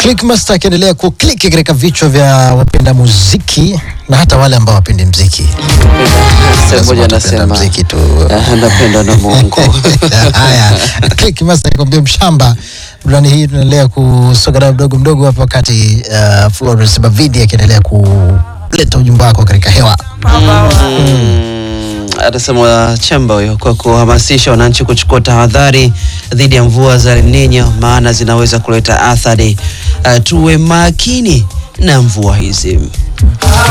Clickmaster akiendelea kukliki katika vichwa vya wapenda muziki na hata wale ambao wapendi mziki. Sehemu moja Lazima tupenda anasema mziki tu. ah, napenda na Mungu. Haya, Clickmaster akwambia mshamba. Burudani hii tunaendelea kusonga nayo mdogo mdogo hapa wakati uh, Florence Bavidi akiendelea kuleta ujumbe wako katika hewa. Mm, anasema Chemba huyo kwa kuhamasisha wananchi kuchukua tahadhari dhidi ya mvua za El Nino maana zinaweza kuleta athari. Uh, tuwe makini na mvua hizi.